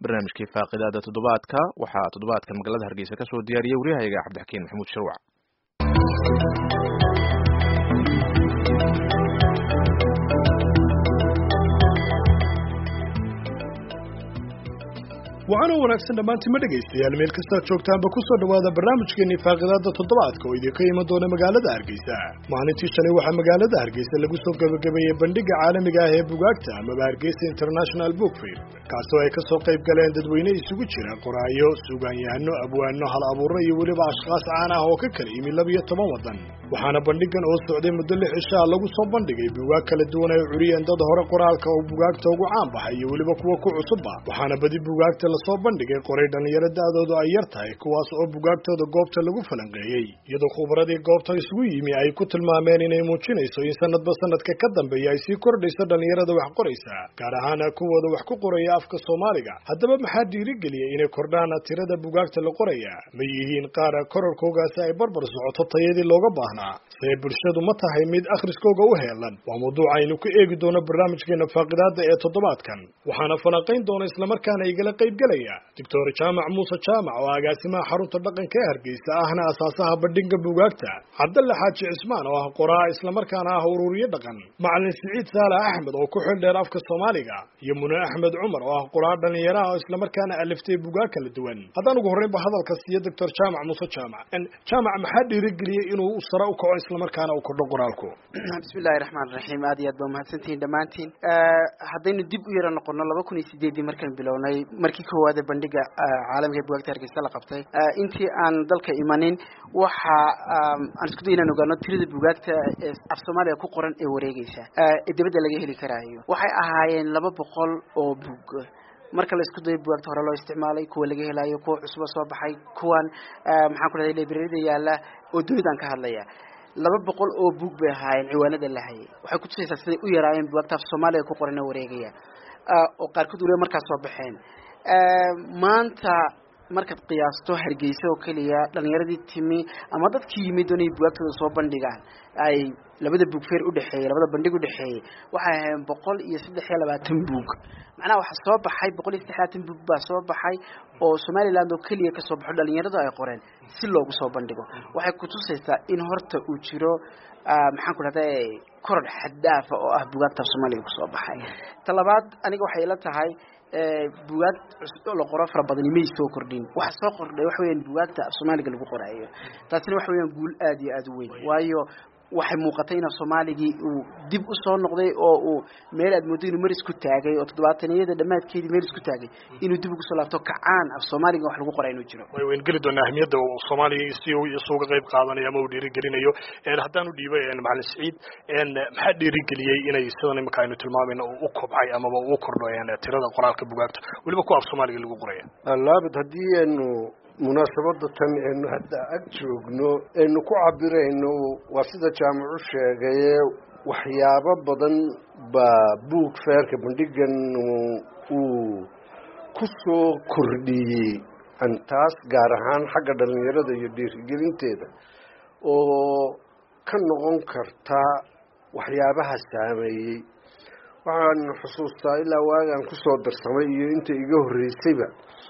barnaamijkii faaqidaada toddobaadka waxaa toddobaadkan magaalada hargeysa ka soo diyaariyey waryahayaga cabdixakiin maxamuud sharwac waxaana wanaagsan dhammaantiin ma dhegaystayaal meel kastaad joogtaanba ku soo dhowaada barnaamijkeenii faaqidaada toddobaadka oo idinka iman doona magaalada hargeysa maalintii shalay waxaa magaalada hargeysa lagu soo gebagabeeyey bandhiga caalamiga ah ee bugaagta amaba hargeysa international book fair kaasoo ay kasoo qayb galeen dadweyne isugu jira qoraayo suugaanyahano abwaano hal abuuro iyo weliba ashkhaas caan ah oo ka kala yimi labiyo toban waddan waxaana bandhigan oo socday muddo lix cishaa lagu soo bandhigay bugaag kala duwan ay curiyeen dad hore qoraalka oo bugaagta ugu caan baxay iyo weliba kuwa ku cusubba waxaana badi bugaagta lasoo bandhigay qoray dhallinyaro da-doodu ay yar tahay kuwaas oo bugaagtooda goobta lagu falanqeeyey iyadoo khubaradii goobta isugu yimi ay ku tilmaameen inay muujinayso in sanadba sanadka ka dambeeya ay sii kordhayso dhallinyarada wax qoraysa gaar ahaana kuwooda wax ku qoraya afka soomaaliga haddaba maxaa dhiirigeliyay inay kordhaan tirada bugaagta la qoraya ma yihiin qaar korarkoogaasi ay barbar socoto tayadii looga baahnaa see bulshadu ma tahay mid akhriskooga u heelan waa mawduuc aynu ku eegi doono barnaamijkeena faaqidaada ee toddobaadkan waxaana falanqayn doona islamarkaana igala qaybgelaya doctor jaamac muuse jaamac oo agaasimaha xarunta dhaqanka ee hargeysa ahna asaasaha bandhiga bugaagta cabdalle xaaji cismaan oo ah qoraa islamarkaana ah ururiye dhaqan macalin siciid saalax axmed oo ku xil dheer afka soomaaliga iyo mune axmed cumar oo ah qoraa dhallinyaraha oo islamarkaana aliftay bugaag kala duwan haddaan ugu horreynba hadalka siiyo doctor jaamac muuse jaamac jaamac maxaa dhiirigeliyey inuu sare u kaco islamarkaana uu kordho qoraalku bismillahi raxmaan raxiim aad iyo aad ba umahadsantihiin dhammaantiin haddaynu dib u yaro noqono laba kun iyo sideeddii markaan bilownay markii koowaade bandhiga caalamiga ee bugaagta hargeysa la qabtay intii aan dalka imanin waxa aan isku day inaan ogaano tirada bugaagta ee af soomaaliya ku qoran ee wareegeysa ee dibadda laga heli karaayo waxay ahaayeen laba boqol oo bug marka la isku dayo bugaagta hore loo isticmaalay kuwa laga helayo kuwa cusuba soo baxay kuwan maxaan ku dhahday librarida yaalla oo dunidaan ka hadlaya laba boqol oo bug bay ahaayeen ciwaanada la hayay waxay kutusaysaa siday u yaraayeen bugaagta af soomaaliya ku qoran ee wareegaya oo qaarkood waliba markaas soo baxeen maanta markaad qiyaasto hargeysa oo keliya dhalinyaradii timi ama dadkii yimid doonay bugaagtooda soo bandhigaan ay labada bug feer udhexeeyey labada bandhig udhexeeyey waxay ahayn boqol iyo saddex iyo labaatan bug macnaha waxaa soo baxay boqol iyo saddex labaatan bug baa soo baxay oo somaliland oo keliya kasoo baxo dhalinyaradu ay qoreen si loogu soo bandhigo waxay kutusaysaa in horta uu jiro maxaan ku dhahday koror xaddaafa oo ah bugaagta af soomaaliga kusoo baxay talabaad aniga waxay ila tahay bugaag la qoro fara badani may soo kordhin waxa soo kordhay waxa weyaan bugaagta af soomaaliga lagu qoraayo taasina waxa weyaan guul aad iyo aada u weyn waayo waxay muuqatay in af soomaaligii uu dib u soo noqday oo uu meel aad moodo inuu mar isku taagay oo toddobaataniyada dhammaadkeedii meel isku taagay inuu dib ugu soo laabto kacaan af soomaaliga wax lagu qoraa inuu jiro way wayn geli doonaa ahmiyadda uu soomaaliga si isuga qayb qaadanayo ama uu dhiirigelinayo haddaan u dhiibay macalin siciid maxaa dhiirigeliyey inay sidan imika aynu tilmaamayna u kobcay amaba u kordho tirada qoraalka bugaagta weliba kuwa af soomaaliga lagu qoraya laabad haddii aynu munaasabada tan aynu hadda ag joogno aynu ku cabirayno waa sida jaamacu sheegaye waxyaabo badan baa buug feerka bandhigan uu ku soo kordhiyey taas gaar ahaan xagga dhalinyarada iyo dhiirigelinteeda oo ka noqon karta waxyaabaha saameeyey waxaan xusuustaa ilaa waagaan kusoo darsamay iyo inta iga horreysayba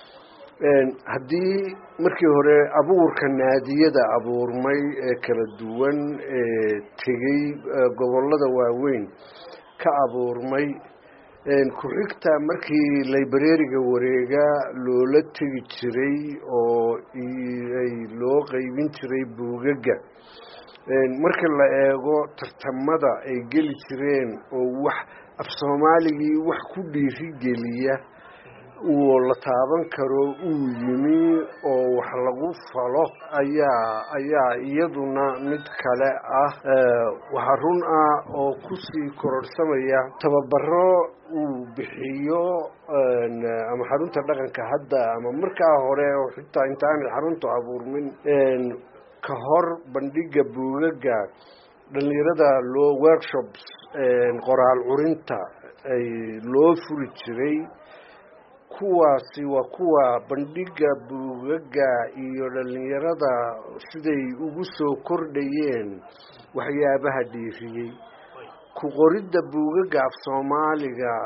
haddii markii hore abuurka naadiyada abuurmay ee kala duwan ee tegey gobollada waaweyn ka abuurmay ku-xigta markii librariga wareega loola tegi jiray oo ay loo qeybin jiray buugaga marka la eego tartamada ay geli jireen oo wax af soomaaligii wax ku dhiirigeliya uu la taaban karo uu yimi oo wax lagu falo ayaa ayaa iyaduna mid kale ah waxaa run ah oo kusii kororhsamaya tababaro uu bixiyo ama xarunta dhaqanka hadda ama markaa hore oo xitaa intaanay xaruntu abuurmin ka hor bandhiga buugaga dhalinyarada loo workshops qoraal curinta ay loo furi jiray kuwaasi waa kuwa bandhiga buugaga iyo dhalinyarada siday ugu soo kordhayeen waxyaabaha dhiiriyey ku qoridda buugaga af soomaaliga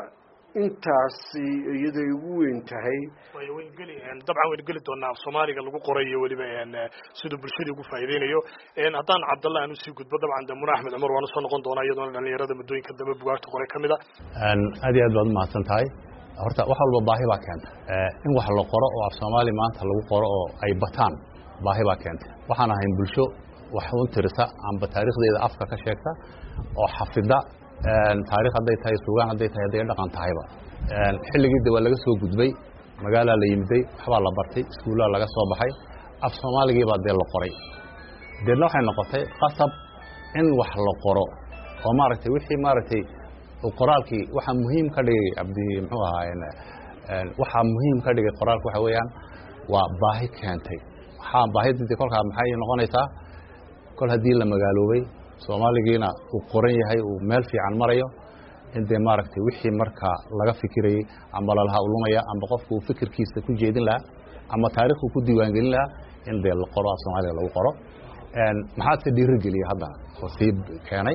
intaasi iyaday ugu weyn tahay dabcan waynu geli doonaa soomaaliga lagu qoray iyo weliba siduu bulshadii ugu faa'iideynayo haddaan cabdalla aan usii gudbo dabcan de muna axmed cumar waana soo noqon doonaa iyadoona dhalinyarada muddooyinka dambe bugaagta qoray ka mid a aad iyo aad baad umahadsan tahay horta wax walba baahi baa keenta in wax la qoro oo af soomaali maanta lagu qoro oo ay bataan baahi baa keenta waxaan ahayn bulsho wax un tirisa amba taariikhdeeda afka ka sheegta oo xafida taarikh hadday tahay sugaan hadday tahay hadday dhaqan tahayba xilligii de waa laga soo gudbay magaalaa la yimiday waxbaa la bartay iskuullaa laga soo baxay af soomaaligiibaa dee la qoray deedna waxay noqotay qasab in wax la qoro oo maaragtay wixii maaragtay qoraalkii waxaa muhiim ka dhigay abdi muxuu ahaa waxaa muhiim ka dhigay qoraalka waxa weeyaan waa baahi keentay waxaa baahidii kolkaa maxay noqonaysaa kol haddii la magaaloobay soomaaligiina uu qoran yahay uu meel fiican marayo in dee maaragtay wixii markaa laga fikirayey amba lalaha ulumaya amba qofku uu fikirkiisa ku jeedin lahaa ama taarikhku ku diiwaangelin lahaa in dee la qoro af soomaaliga lagu qoro maxaase dhiirigeliyey haddana oo sii keenay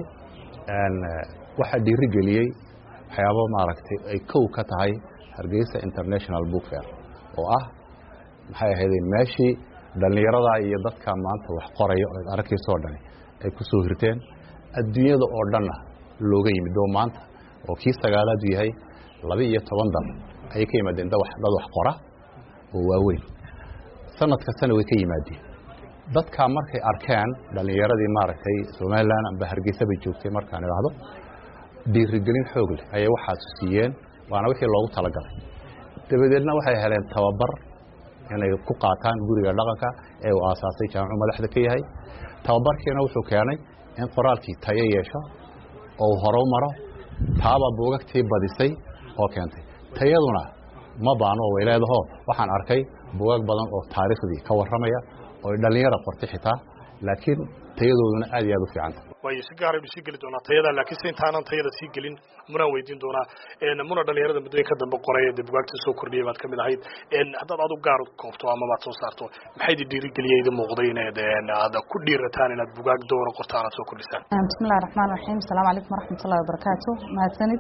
waxaa dhiirigeliyey waxyaabo maaragtay ay kow ka tahay hargeysa international book fair oo ah maxay ahayday meeshii dhallinyarada iyo dadka maanta wax qoraya oo aragkiisoo dhani ay ku soo hirteen adduunyada oo dhanna looga yimid oo maanta oo kii sagaalaadu yahay laba iyo toban dal ayay ka yimaadeen dad wax qora oo waaweyn sanad kastana way ka yimaadeen dadkaa markay arkeen dhallinyaradii maaragtay somalilan amba hargeysa bay joogtay markaan idhaahdo dhiirigelin xoog leh ayay waxaas siiyeen waana wixii loogu talagalay dabadeedna waxay heleen tababar inay ku qaataan guriga dhaqanka ee uu aasaasay jaamicu madaxda ka yahay tababarkiina wuxuu keenay in qoraalkii tayo yeesho oo uu horow maro taaba buugagtii badisay oo keentay tayaduna ma baano way leedaho waxaan arkay buugag badan oo taariikhdii ka warramaya oo dhallinyara qortay xitaa laakiin tayadooduna aad iyo aad u fiicanta waayo si gaaraynu sii geli doonaa tayada laakiin se intaanan tayada sii gelin munaan weydiin doonaa muna dhalinyarada muddooyinka dambe qoray ee dee bugaagta soo kordhiyay baad kamid ahayd haddaad adu gaar koobto ama maad soo saarto maxay di dhiirigeliya idin muuqday inaad aad ku dhiirataan inaad bugaag doora qortaan aad soo kordhisaan bismillahi raxmaan raxiim asalaamu calaykum waraxmatullahi wabarakaatu mahadsanid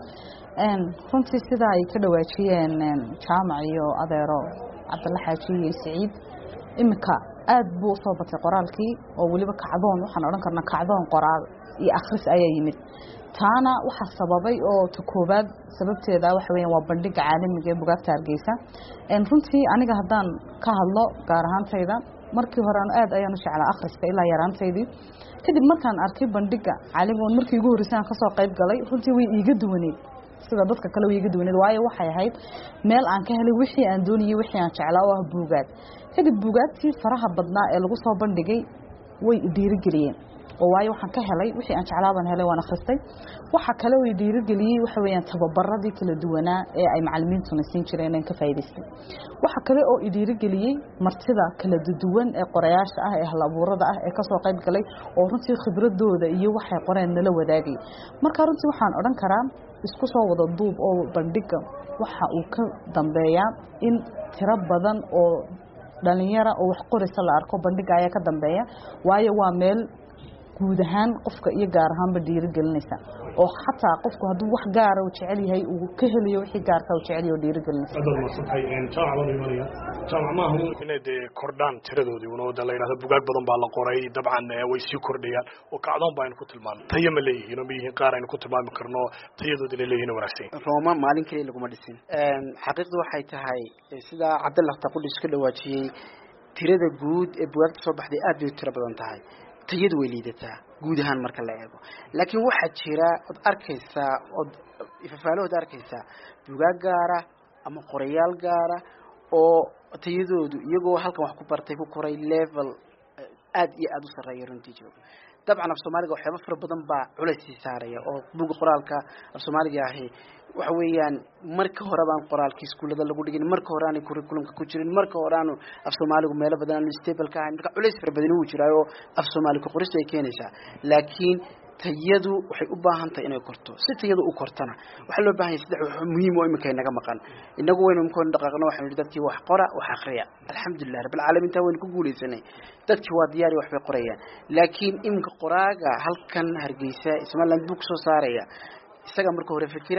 runtii sidaa ay ka dhawaajiyeen jaamac iyo adeero cabdalla xaaji iyo siciid iminka aad buu usoo batay qoraalkii oo weliba kacdoon waxaan odhan karnaa kacdoon qoraal iyo akhris ayaa yimid taana waxaa sababay oo ta koobaad sababteeda waxa weeyaan waa bandhiga caalamiga ee bugaagta hargeysa runtii aniga haddaan ka hadlo gaar ahaantayda markii hore aad ayaan u jeclaa akhriska ilaa yaraantaydii kadib markaan arkay bandhiga caalamiga markii ugu horreysay aan kasoo qayb galay runtii way iiga duwaneed sida dadka kale way iiga duwaneed waayo waxay ahayd meel aan ka helay wixii aan doonayay wixii aan jeclaa oo ah buugaag kadib buugaagtii faraha badnaa ee lagu soo bandhigay way dhiirigeliyeen oo waayo waxaan ka helay wixii aan jeclaabaan helay waan akhristay waxa kale way dhiirigeliyey waxa weeyaan tababaradii kala duwanaa ee ay macallimiintuna siin jireen inaan ka faa'iidaystay waxa kale oo i dhiirigeliyey martida kala duwan ee qorayaasha ah ee halabuurada ah ee kasoo qayb galay oo runtii khibradooda iyo waxay qoreen nala wadaagay marka runtii waxaan odhan karaa isku soo wada duub oo bandhiga waxa uu ka dambeeyaa in tiro badan oo dhalinyara oo wax qoraysa la arko bandhiga ayaa ka dambeeya waayo waa meel guud ahaan qofka iyo gaar ahaanba dhiirigelinaysa oo xataa qofku hadduu wax gaara uu jecel yahay uu ka helayo wixii gaarka uu jecel yahay oo dhiirigelinaysa aad baad maadsantahay jaamac baan imanaya jaamac maaha inay dee kordhaan tiradoodii una wada la yidhahdo bugaag badan baa la qoray dabcan way sii kordhayaan oo kacdoon ba aynu ku tilmaano tayo ma leeyihiin oo ma yihiin qaar aynu ku tilmaami karno tayadoodii la leeyihin wanaagsan rooma maalin keliya laguma dhisin xaqiiqdu waxay tahay sidaa cabdalla taqudhis ka dhawaajiyey tirada guud ee bugaagta soo baxday aad bay u tiro badan tahay tayadu way liidataa guud ahaan marka la eego laakiin waxaa jira ood arkaysaa ood ifafaalahood arkaysaa bugaag gaara ama qorayaal gaara oo tayadoodu iyagoo halkan wax ku bartay ku koray level aad iyo aada u sarreeya runtii jooga dabcan af soomaaliga waxyaaba fara badan baa culays sii saaraya oo buga qoraalka af soomaaliga ahi waxa weeyaan marka hore baan qoraalkii iskuullada lagu dhigin marka hore aanay curriculumka ku jirin marka hore aanu af soomaaligu meelo badan aanu stable ka ahayn marka culays fara badani wuu jiraayo af soomaaliga qorista ay keenaysaa laakiin tayadu waxay u baahan tahay inay korto si tayadu u kortana waxaa loo baahan yahay saddex wax muhiim oo iminka inaga maqan inagu waynu imikoon dhaqaaqno waxaynu nihi dadkii wax qora wax akhriya alxamdulilah rabbilcaalamiin taa waynu ku guulaysanay dadkii waa diyaari waxbay qorayaan laakiin iminka qoraaga halkan hargeysa somaliland buu kusoo saaraya isaga marka hore fikira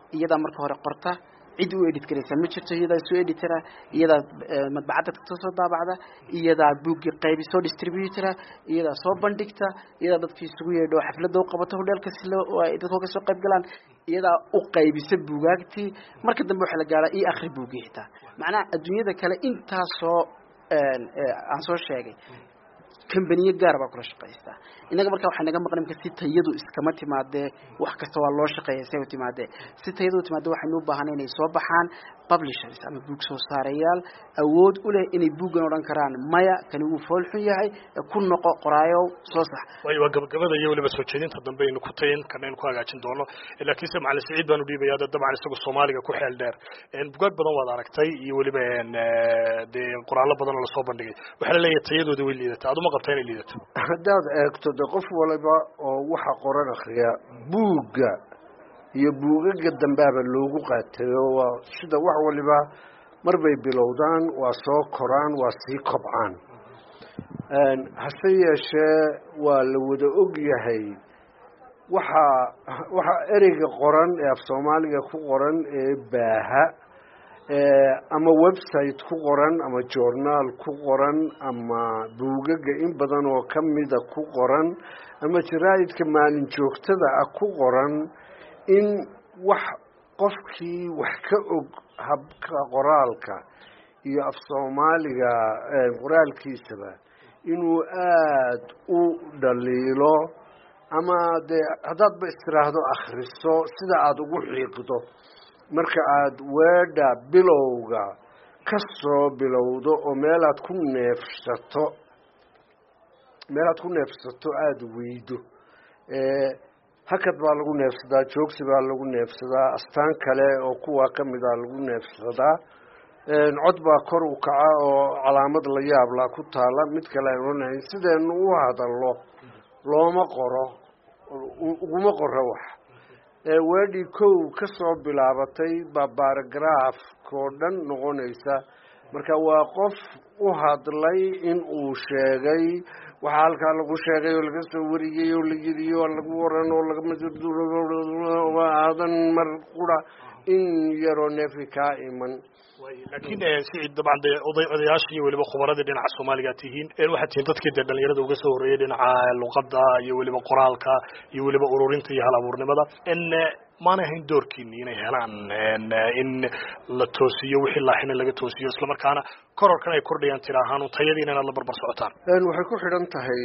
iyadaa marka hore qorta cid u edit garaysa ma jirto iyadaa soo editara iyadaa madbacadda ka soo daabacda iyadaa buuggii qaybi soo distributora iyadaa soo bandhigta iyadaa dadkii isugu yeedho xafladda u qabato hodheelka si loo ay dadka ka soo qayb galaan iyadaa u qaybisa buugaagtii marka dambe waxaa la gaaraa io akhri buuggii xitaa macnaha adduunyada kale intaasoo aan soo sheegay kambaniye gaara baa kula shaqaystaa innaga markaa waxaa naga maqan imka si tayadu iskama timaadee wax kasta waa loo shaqeeya say u timaadee si tayadu u timaadee waxaynu u baahanay inay soo baxaan publishers ama buug soo saarayaal awood u leh inay buuggan odhan karaan maya kani wuu fool xun yahay ku noqo qoraayow soo sax waayo waa gabagabada iyo weliba soo jeedinta dambe aynu ku tayin kana aynu ku hagaajin doono laakiinse macalin siciid baanu dhiibaya dad dabcan isagu soomaaliga ku xeel dheer bugaag badan waad aragtay iyo weliba dee qoraallo badan oo lasoo bandhigay waxaa la leeyahay tayadooda way liidata aduma qabtaa inay liidato haddaad eegto de qof waliba oo waxa qoran akriya buugga iyo buugaga dambaaba loogu qaatayo waa sida wax waliba marbay bilowdaan waa soo koraan waa sii kobcaan hase yeeshee waa la wada og yahay waxaa waxaa ereyga qoran ee af soomaaliga ku qoran ee baaha ama website ku qoran ama journaal ku qoran ama buugaga in badan oo kamida ku qoran ama jaraa'idka maalin joogtada ah ku qoran in wax qofkii wax ka og habka qoraalka iyo af soomaaliga qoraalkiisaba inuu aada u dhaliilo ama dee haddaadba istiraahdo akhriso sida aada ugu xiiqdo marka aada weedha bilowga ka soo bilowdo oo meelaad ku neefsato meelaad ku neefsato aada weydo hakad baa lagu neefsadaa joogsi baa lagu neefsadaa astaan kale oo kuwaa kamida lagu neefsadaa cod baa kor u kaca oo calaamad la yaablaa ku taala mid kale aan onahayn sideenu u hadallo looma qoro uguma qoro wax weedhii kow ka soo bilaabatay baa baaragraafkoo dhan noqonaysa marka waa qof u hadlay in uu sheegay waxaa halkaa lagu sheegay oo laga soo wariyey oo la yidhi oo lagu waran oo lagaadan mar qura in yaroo neefi kaa iman laakiin sicid dabcan dee oday odayaashii iyo weliba khubaradii dhinaca soomaaliga tihiin waxaad tihiin dadkii dee dhalinyarada uga soo horreeyay dhinaca luqadda iyo weliba qoraalka iyo weliba ururinta iyo hal abuurnimada maana ahayn doorkiini inay helaan in la toosiyo wixii laaxina laga toosiyo islamarkaana kororkan ay kordhayaan tira ahaan tayadiina inaad la barbar socotaan waxay ku xidhan tahay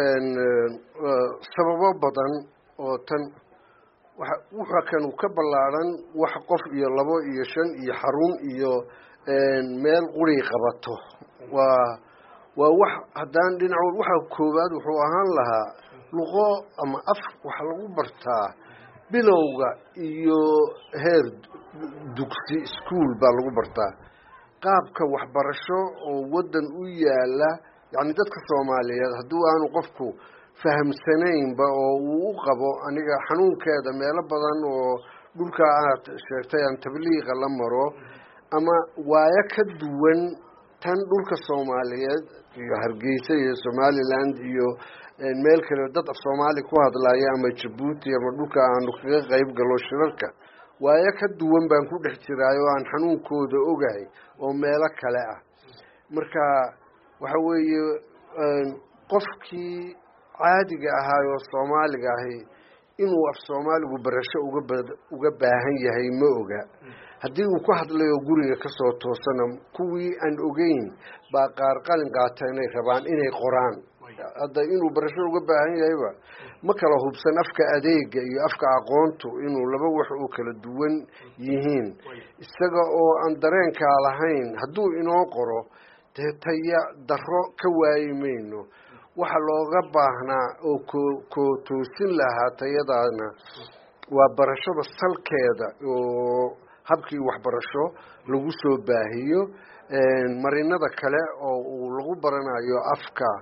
sababo badan oo tan waxa wuxa kan ka ballaaran wax qof iyo labo iyo shan iyo xarun iyo meel quri qabato waa waa wax haddaan dhinacood waxa koowaad wuxuu ahaan lahaa luqo ama af waxa lagu bartaa bilowga iyo heer dugsi ischool baa lagu bartaa qaabka waxbarasho oo waddan u yaala yacni dadka soomaaliyeed haddii aanu qofku fahamsanaynba oo uu u qabo aniga xanuunkeeda meelo badan oo dhulka aad sheegtay aan tabliiqa la maro ama waayo ka duwan tan dhulka soomaaliyeed iyo hargeysa iyo somaliland iyo meel kale dad af soomaali ku hadlaya ama jabuuti ama dhulka aanu kaga qayb galo shirarka waayo ka duwan baan ku dhex jiraay oo aan xanuunkooda ogahay oo meelo kale ah marka waxa weeye qofkii caadiga ahaay oo soomaaliga ahi inuu af soomaaligu barasho uga uga baahan yahay ma oga haddii uu ku hadlayo guriga kasoo toosana kuwii aan ogeyn baa qaar qalin qaata inay rabaan inay qoraan hadda inuu barasho uga baahan yahayba ma kala hubsan afka adeega iyo afka aqoontu inuu laba wax oo kala duwan yihiin isaga oo aan dareenkaa lahayn hadduu inoo qoro dee taya daro ka waayi mayno waxa looga baahnaa oo ko koo toosin lahaa tayadaana waa barashada salkeeda oo habkii waxbarasho lagu soo baahiyo marinada kale oo uu lagu baranayo afka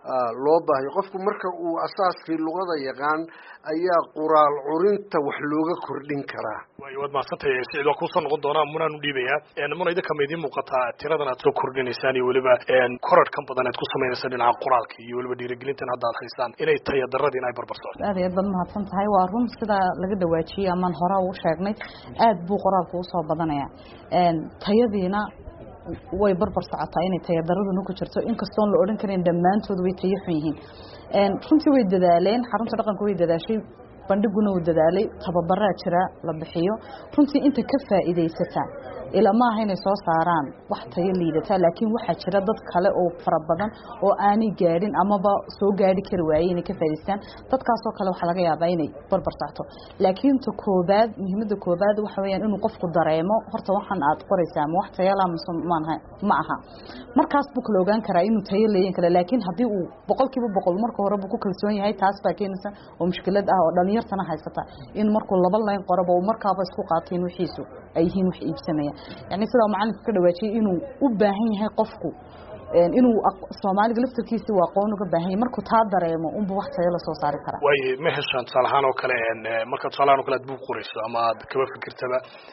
loo baahayo qofku marka uu asaaskii luqada yaqaan ayaa quraal curinta wax looga kordhin karaa way waad mahadsantahay siciid waa kuusoo noqon doonaa munaan u dhiibayaa muna idinka ma idiin muuqataa tiradan aad soo kordhinaysaan iyo weliba korarhkan badan aad ku samaynaysa dhinaca qoraalka iyo weliba dhiirigelintan hadda aad haysaan inay tahay daradii in ay barbar socdo aad iyo aad baad mahadsan tahay waa run sidaa laga dhawaajiyey amaan hore u sheegnay aad buu qoraalku usoo badanaya tayadiina way barbar socotaa inay tayadaraduna ku jirto inkastoon la odhan karin dhammaantood way tayo xun yihiin runtii way dadaaleen xarunta dhaqanka way dadaashay bandhiguna uu dadaalay tababaraa jira la bixiyo runtii inta ka faa'iidaysata ila ma aha inay soo saaraan wax tayo liidata laakiin waxaa jira dad kale oo fara badan oo aanay gaadhin amaba soo gaadhi kari waayey inay ka faa'idaystaan dadkaasoo kale waxaa laga yaabaa inay barbar socto laakiin ta koobaad muhiimadda koobaad waxa weeyaan inuu qofku dareemo horta waxaan aad qoraysaa ma wax tayo laa mise maanha ma aha markaas buu kala ogaan karaa inuu tayo leeyan kara laakiin haddii uu boqolkiiba boqol marka hore buu ku kalsoon yahay taas baa keenaysa oo mushkilad ah oo dhalinyartana haysata in markuu laba layn qoraba uu markaaba isku qaateen wixiisu ay yihiin wax iibsanaya yani sidaa macalinku ka dhawaajiyay inuu u baahan yahay qofku inuu soomaaliga laftarkiisi uu aqoon uga baahan yahay markuu taa dareemo unba wax tayo la soo saari karaa way ma heshaan tusaale ahaan oo kale marka tusaale ahaan oo kale aad buug qorayso ama aad kaba fikirtaba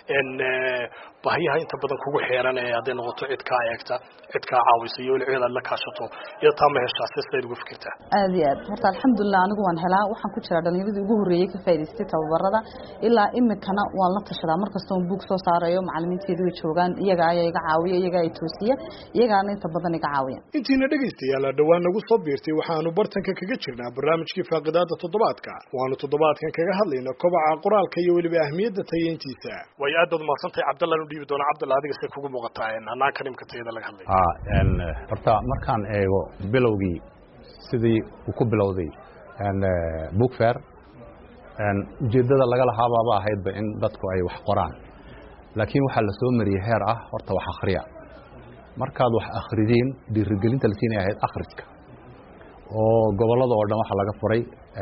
baahiyaha inta badan kugu xeeran ee hadday noqoto cid kaa eegta cid kaa caawisa iyo weli cid aad la kaashato iyo taa ma heshaa si sidayd uga fikirtaa aad iyo aad horta alxamdulilah anigu waan helaa waxaan ku jiraa dhalinyaradii ugu horreeyey ka faa'idaystay tababarada ilaa imikana waan la tashadaa markastoon buug soo saarayo macalimiinteedu way joogaan iyaga ayaa iga caawiya iyaga ay toosiya iyagaana inta badan iga caawiya intiina dhegaystayaal dhowaan nagu soo biirtay waxaanu bartanka kaga jirnaa barnaamijkii faaqidaada toddobaadka waanu toddobaadkan kaga hadlayna kobaca qoraalka iyo weliba ahmiyadda tayeyntiisa way aad baad mahadsantahay cabdallaan u dhiibi doonaa cabdalla adiga say kugu muuqataa hanaanka nimka tayada laga hadlay horta markaan eego bilowgii sidii uu ku bilowday book fair ujeeddada laga lahaabaaba ahaydba in dadku ay wax qoraan laakiin waxaa la soo mariyey heer ah horta wax akhriya markaad wax akhridiin dhiirigelinta la siinay ahayd akhriska oo gobollada oo dhan waxaa laga furay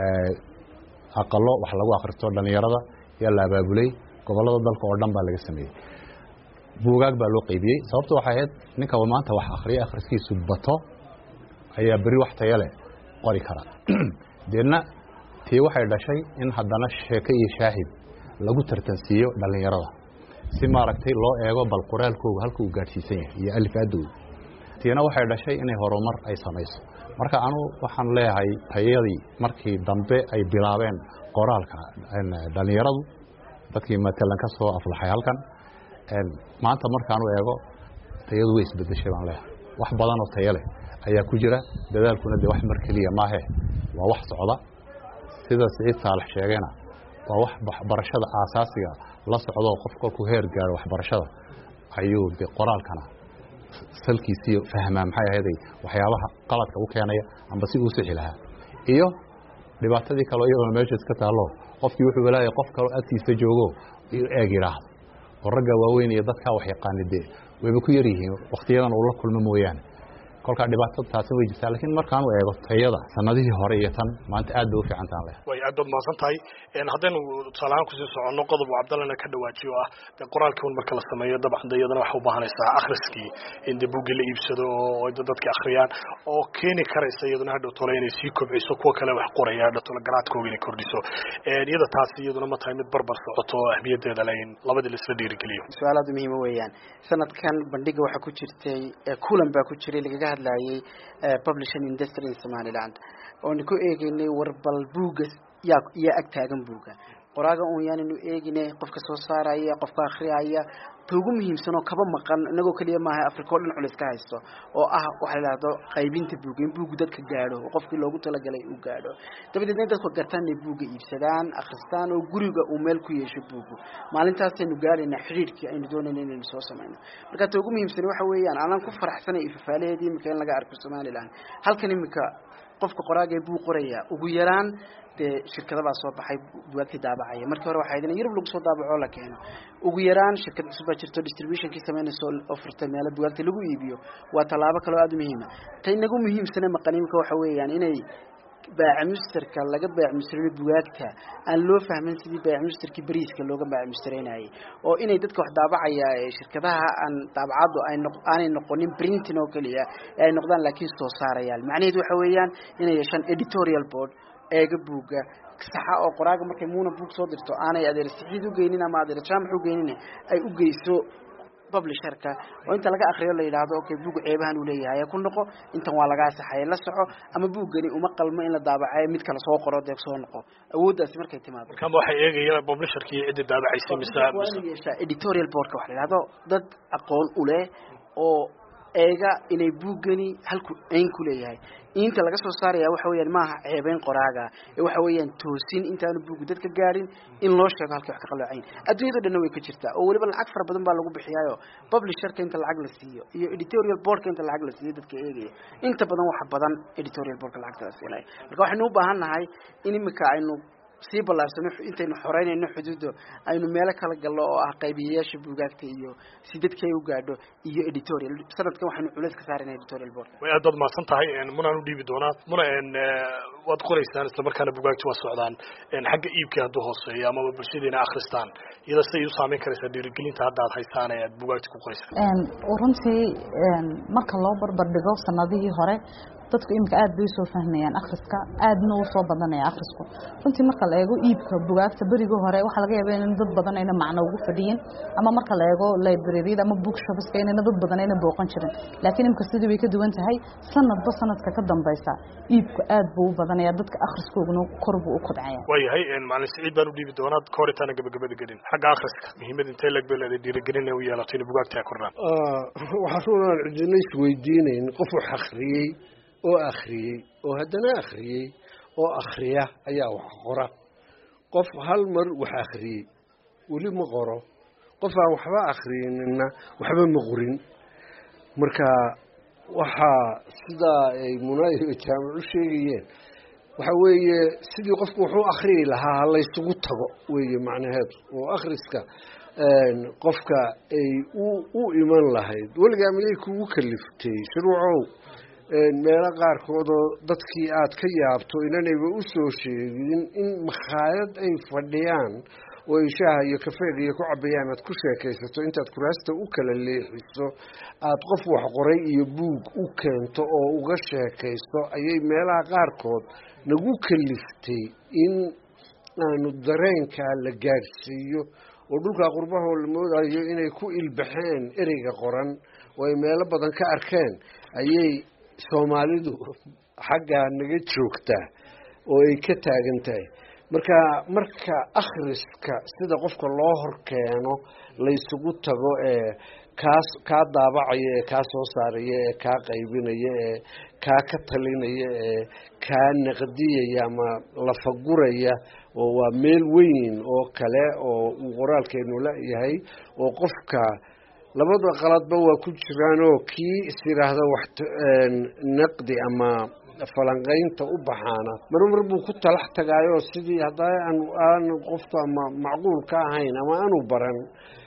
aqalo wax lagu akhristo dhallinyarada yaa la abaabulay gobollada dalka oo dhan baa laga sameeyey buugaag baa loo qeybiyey sababto waxay ahayd ninkaba maanta wax akhriya akhriskiisu bato ayaa beri wax tayo leh qori kara deedna tii waxay dhashay in haddana sheeko iyo shaahid lagu tartansiiyo dhallinyarada si maaragtay loo eego bal qoraalkooga halka uu gaadhsiisan yahay iyo alifaadooda tiina waxay dhashay inay horumar ay samayso marka anugu waxaan leeyahay tayadii markii dambe ay bilaabeen qoraalka dhallinyaradu dadkii matalan ka soo aflaxay halkan maanta markaanu eego tayadu way isbedeshay baan leeyahay wax badan oo tayo leh ayaa ku jira dadaalkuna dee wax mar keliya maahe waa wax socda sida siciid saalax sheegayna waa wax waxbarashada aasaasiga la socdoo qof kolkuu heer gaaro waxbarashada ayuu de qoraalkana salkiisiiyo fahmaa maxay ahayday waxyaabaha qaladka u keenaya amba si uu sixi lahaa iyo dhibaatadii kaleo iyadoona meesha iska taallo qofkii wuxuu walaayay qof kaloo agtiisa joogo eeg yidhaahdo oo ragga waaweyn iyo dadkaa wax yaqaani dee wayba ku yar yihiin wakhtiyadan uu la kulmo mooyaane kolkaa dhibaatada taasi way jirtaa laakiin markaanu eego tayada sanadihii hore iyo tan maanta aad bay u fiican tahan leh way aad baad mahadsan tahay haddaynu tusaale ahaan kusii soconno qodob uu cabdallana ka dhawaajiyo oo ah dee qoraalkii un marka la sameeyo dabcan de iyadana waxay u baahanaysaa akhriskii in dee buuggii la iibsado oo dadka akhriyaan oo keeni karaysa iyaduna hadhow tole inay sii kobciso kuwa kale wax qoraya hadhow tole garaadkooga inay kordhiso iyada taasi iyaduna ma tahay mid barbar socoto oo ahmiyadeeda le in labadii la isla dhiirigeliyo su-aal aad u muhiima weeyaan sanadkan bandhiga waxaa ku jirtay kulan baa ku jiray lagaga hadlayay publishing industry in somaliland oonu ku eegeynay warbal buugga yaa yaa ag taagan buugga qoraaga un yaanaynu eeginay qofka soo saaraya qofka akhriyaya ta ugu muhiimsan oo kaba maqan inagoo keliya maaha africa o dhan culis ka haysto oo ah waxa la idhahdo qaybinta buugga in buuggu dadka gaadho oo qofkii loogu talagalay uu gaadho dabadeedna in dadku gartaan inay buugga iibsadaan akhristaan oo guriga uu meel ku yeesho buuggu maalintaasaynu gaadhaynaa xidhiidhkii aynu doonayna inaynu soo samayno marka ta ugu muhiimsan waxa weeyaan anaan ku faraxsanay ifafaalaheedii imika in laga arko somaliland halkan imika qofka qoraaga buu qoraya ugu yaraan dee shirkadabaa soo baxay bugaagtii daabacaya markii hore waxay in yurub lagu soo daabaco la keeno ugu yaraan shirkad cusub baa jirto distributionkii samaynayso oo furtay meelo bugaagta lagu iibiyo waa tallaabo kaloo aada u muhiima ta inagu muhiimsane maqaniimka waxa weeyaan inay baacimusterka laga baacimusterayno bugaagta aan loo fahmin sidii baacimusterkii beriiska looga baacimustereynayay oo inay dadka wax daabacaya ee shirkadaha aan daabacaddu ay noq aanay noqonin printing oo keliya ee ay noqdaan laakiin soo saarayaan macnaheedu waxa weeyaan inay yeeshaan editorial board eega buugga saxa oo qoraaga markay muuna buug soo dirto aanay adeer saxiid ugeynin ama adeer jaamac ugeynin ay u geyso publisherka oo inta laga akriyo la yidhaahdo okay buug ceebahan uu leeyahay ku noqo intan waa lagaa saxay la soco ama buuggani uma qalmo in la daabacayo mid kale soo qoro dee soo noqo awooddaasi markay timaado markaama waxay eegayaan publisherkii ciddii daabacaysay mise mise yeeshaa editorial boardka waxa la yidhahdo dad aqoon u leh oo eega inay buuggani halku ayn ku leeyahay inta laga soo saaraya waxa weeyaan maaha ceebeyn qoraaga ee waxa weeyaan toosin intaanu buugu dadka gaadhin in loo sheego halkii wax ka qaloocayn adduunyada dhanna way ka jirtaa oo weliba lacag fara badan baa lagu bixiyaayo publisherka inta lacag la siiyo iyo editorial boardka inta lacag la siiyo dadka eegaya inta badan waxa badan editorial boardka lacagta la siinaya marka waxaynu u baahan nahay in imika aynu sii ballaarsano intaynu xoreynayno xuduudda aynu meelo kala galno oo ah qaybiyayaasha buugaagta iyo si dadka ay u gaadho iyo editorial sanadkan waxaynu culeys ka saarayna editorial board way aad baad mahadsan tahay munaan u dhiibi doonaa muna waad qoraysaan isla markaana bugaagti waa socdaan xagga iibkii hadduu hooseeyo amaba bulshadiina akhristaan iyada siday u saameyn karaysaa dhiirigelinta hadda aad haysaan ee aad bugaagti ku qoraysaan runtii marka loo barbar dhigo sanadihii hore dadku iminka aad bay usoo fahmayaan akhriska aadna uu soo badanaya akhrisku runtii marka la eego iibka bugaagta berigii hore waxaa laga yaaba in dad badan ayna macno ugu fadhiyin ama marka la eego libraryada ama bookshopeska inayna dad badan ayna booqan jirin laakiin imika sidii way ka duwan tahay sanadba sanadka ka dambaysa iibku aad buu u badanaya dadka akhriskooguna kor buu u kobcaya waayahay macalin siciid baan u dhiibi doonaa ka hor intaana gabagabada gelin xagga akhriska muhiimada intee leg bay leedahay dhiirigelin ay u yeelato inay bugaagta ay kordhaan waxaa runaan cidina isweydiinayn qof wax akhriyey oo akhriyey oo haddana akhriyey oo akhriya ayaa wax qora qof hal mar wax akhriyey weli ma qoro qof aan waxba akhriyinina waxba ma qorin marka waxaa sidaa ay munaayo jaamic u sheegayeen waxa weeye sidii qofku wuxuu akhriyi lahaa ha laysugu tago weeye macnaheedu oo akhriska qofka ay u iman lahayd weligaa miyay kugu kaliftay shuruucow meelo qaarkoodoo dadkii aad ka yaabto inanayba u soo sheegin in makhaayad ay fadhiyaan oo ay shaaha iyo kafeega iyo ku cabayaan aad ku sheekaysato intaad kuraasta u kala leexiso aad qof wax qoray iyo buug u keento oo uga sheekaysto ayay meelaha qaarkood nagu kaliftay in aanu dareenkaa la gaadhsiiyo oo dhulkaa qurbahoo la moodayo inay ku ilbaxeen ereyga qoran oo ay meelo badan ka arkeen ayay soomaalidu xaggaa naga joogtaa oo ay ka taagan tahay marka marka akhriska sida qofka loo hor keeno laysugu tago ee kaas kaa daabacaya ee kaa soo saaraya ee kaa qaybinaya ee kaa ka talinaya ee kaa naqdiyaya ama lafaguraya oo waa meel weyn oo kale oo uu qoraalkeenu la-yahay oo qofka labada qaladba waa ku jiraanoo kii is yidhaahda wax naqdi ama falanqaynta u baxaana marmar buu ku talax tagaayoo sidii hadda aanu qofka ama macquul ka ahayn ama aanu baran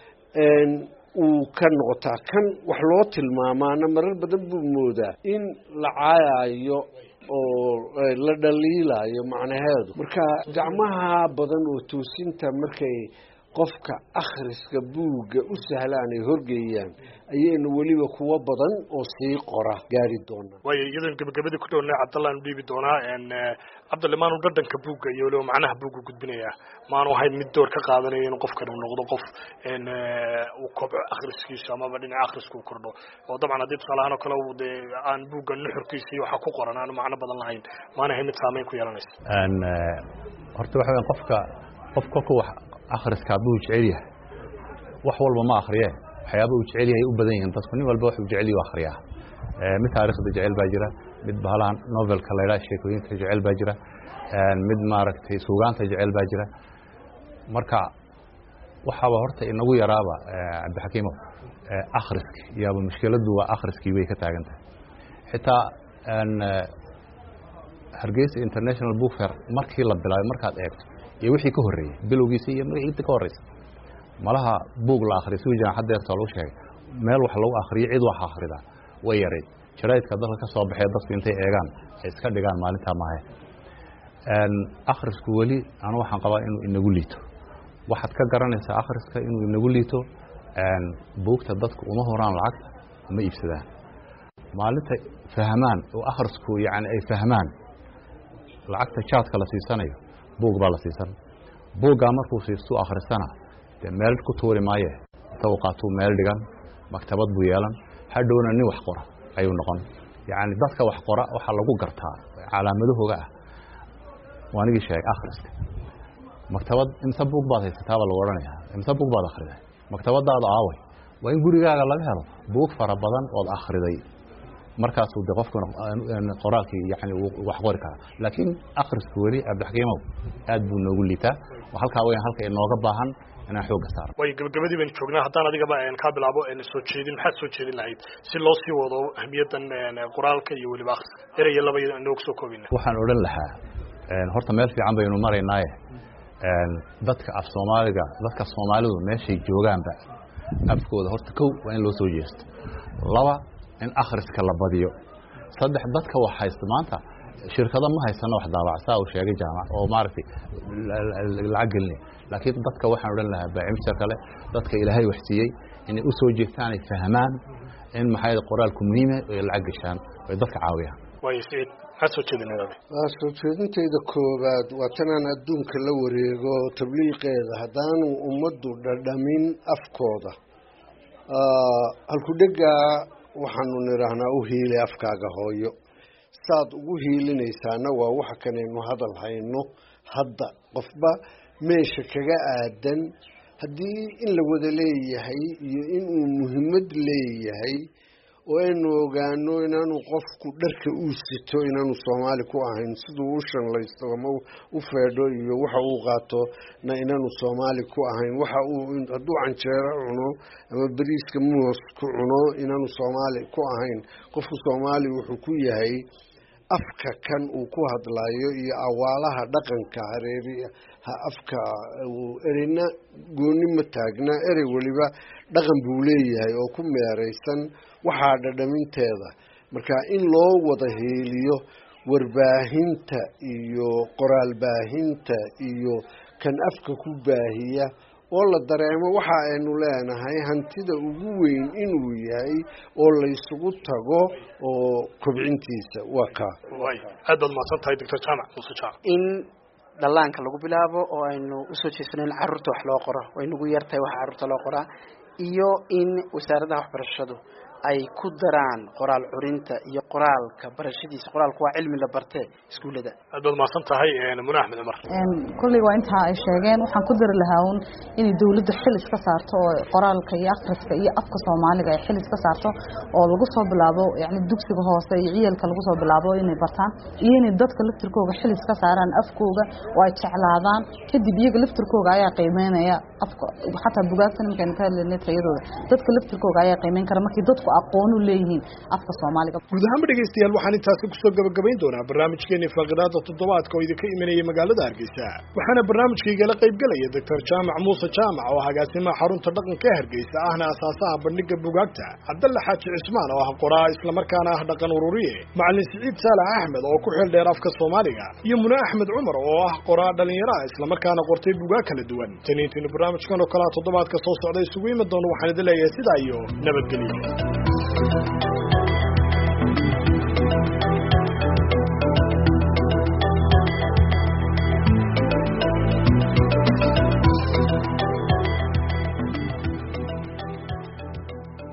uu ka noqotaa kan wax loo tilmaamaana marar badan buu moodaa in la caayayo oo la dhaliilayo macnaheedu marka gacmaha badan oo toosinta markay qofka akhriska buugga u sahlaan ay horgeeyaan ayaynu weliba kuwo badan oo sii qora gaari doonaa waayo iyadoon gabagabadii ku dhowna cabdallaan u dhiibi doonaa cabdalle maanu dhadhanka buugga iyo weliba macnaha buugga gudbinayaa maanu ahayn mid door ka qaadanayo inuu qofkan uu noqdo qof uu kobco akhriskiisu amaba dhinaca akhriska uu kordho oo dabcan haddii tusaalahaan oo kale uu dee aan buugga nuxurkiisa iyo waxa ku qoran aanu macno badan lahayn maana ahayn mid saameyn ku yeelanaysa horta waxa weyan qofka qof kolka wax akhriska hadduu jecel yahay wax walba ma akriye waxyaaba uu jecel yahay u badan yihiin dadku nin walba wuxuu jecel yahay akhriyaa mid taariikhda jecel baa jira mid bahalahan novelka la yidhaha sheekooyinka jecel baa jira mid maaragtay suugaanta jecel baa jira marka waxaaba horta inagu yaraaba cabdixakiimo akhriski yaaba mushkiladdu waa akhriskii bay ka taagan tahay xitaa hargeysa international book fair markii la bilaabay markaad eegto iyo wixii ka horreeyey bilowgiisa iyo inta ka horreysa malaha buug la akhriya si wajan haddeerta lagu sheegay meel wax lagu akhriyo cid wax akhridaa way yarayd jaraa'idka dalka ka soo baxee dadku intay eegaan ay iska dhigaan maalintaa maahe akhrisku weli anu waxaan qabaa inuu inagu liito waxaad ka garanaysaa akhriska inuu inagu liito buugta dadku uma horaan lacagta ma iibsadaan maalinta fahmaan oo akhrisku yani ay fahmaan lacagta jaadka la siisanayo buug baa la siisan buuggaa markuu siistuu akhristana dee meel ku tuuri maaye inta uu qaatuu meel dhigan maktabad buu yeelan hadhowna nin wax qora ayuu noqon yacni dadka wax qora waxaa lagu gartaa calaamadahooga ah waanigii sheegay akhriska maktabad imse buug baad haysataaba lagu odhanayaa imse buug baad akhriday maktabadaada aaway waa in gurigaaga laga helo buug fara badan ood akhriday markaasuu de qofku qoraalkii yani wax qori karaa laakiin akhrisku weli abdixkiimow aad buu noogu liitaa halkaa weyaan halka inooga baahan inaan xooga saaro way gabagabadii baynu joognaa haddaan adigaba kaa bilaabo soo jeedin maxaad soo jeedin lahayd si loo sii wado ahmiyaddan qoraalka iyo weliba akhriska eraya laba inoogu soo koobina waxaan odhan lahaa horta meel fiican baynu maraynaaye dadka af soomaaliga dadka soomaalidu meeshay joogaanba afkooda horta kow waa in loo soo jeesto laba in akhriska la badiyo saddex dadka wax haysta maanta shirkado ma haysano wax daabac saa uu sheegay jaamac oo maaragtay lacag gelinaya laakiin dadka waxaan odhan lahaa baacimta kale dadka ilaahay wax siiyey inay u soo jeestaan ay fahmaan in maxay qoraalku muhiima ay lacag geshaan ay dadka caawiyaan waayo siciid maxaad soo jeedinayda waa soo jeedintayda koowaad waa tanaan adduunka la wareego tabliiqeeda haddaanu ummaddu dhadhamin afkooda halkudhegaa waxaanu nidhaahnaa u hiilay afkaaga hooyo saad ugu hiilinaysaana waa waxa kanaynu hadal hayno hadda qofba meesha kaga aadan haddii in la wada leeyahay iyo inuu muhiimad leeyahay oo aynu ogaano inaanu qofku dharka uu sito inaanu soomaali ku ahayn siduu u shanlaysto ama u feedho iyo waxa uu qaato na inaanu soomaali ku ahayn waxa uu hadduu canjeero cuno ama beriiska muus ku cuno inaanu soomaali ku ahayn qofku soomaali wuxuu ku yahay afka kan uu ku hadlayo iyo awaalaha dhaqanka hareeri afka ereyna gooni ma taagna erey weliba dhaqan buu leeyahay oo ku meeraysan waxaa dhadhaminteeda marka in loo wada heeliyo warbaahinta iyo qoraal baahinta iyo kan afka ku baahiya oo la dareemo waxa aynu leenahay hantida ugu weyn inuu yahay oo laysugu tago oo kobcintiisa waa kaa way aad baad mahadsan tahay doctor jaamac muuse jaamac in dhallaanka lagu bilaabo oo aynu usoo jeesano in carruurta wax loo qoro way nagu yartahay waxa carruurta loo qoraa iyo in wasaaradaha waxbarashadu ay ku daraan qoraal curinta iyo qoraalka barashadiisa qoraalku waa cilmi la bartee iskuullada aad baad mahadsan tahay mune axmed cumar kolley waa intaa ay sheegeen waxaan ku dari lahaa un inay dawladda xil iska saarto oo qoraalka iyo akhriska iyo afka soomaaliga ay xil iska saarto oo lagu soo bilaabo yani dugsiga hoose iyo ciyalka lagu soo bilaabo inay bartaan iyo inay dadka laftirkooga xil iska saaraan afkooga oo ay jeclaadaan kadib iyaga laftirkooga ayaa qiimeynaya afka xataa bugaagta nimankaynu ka hadlaynay tayadooda dadka laftirkooga ayaa qiimeyn kara markii dadku aqoon u leeyihiin afka soomaaliga guud ahaanba dhegaystayaal waxaan intaasi kusoo gabagabayn doonaa barnaamijkeeni faaqidaada toddobaadka oo idinka imanaya magaalada hargeysa waxaana barnaamijkaygala qaybgelaya doctor jaamac muuse jaamac oo agaasimaha xarunta dhaqanka ee hargeysa ahna asaasaha bandhiga bugaagta cabdalle xaaji cismaan oo ah qoraa islamarkaana ah dhaqan ururiye macalin siciid saalax axmed oo ku xil dheer afka soomaaliga iyo mune axmed cumar oo ah qoraa dhallinyaro ah islamarkaana qortay bugaag kala duwan taniintiinu barnaamijkan oo kalea toddobaadka soo socda isugu imi doono waxaan idin leeyahay sidaa iyo nabadgelyo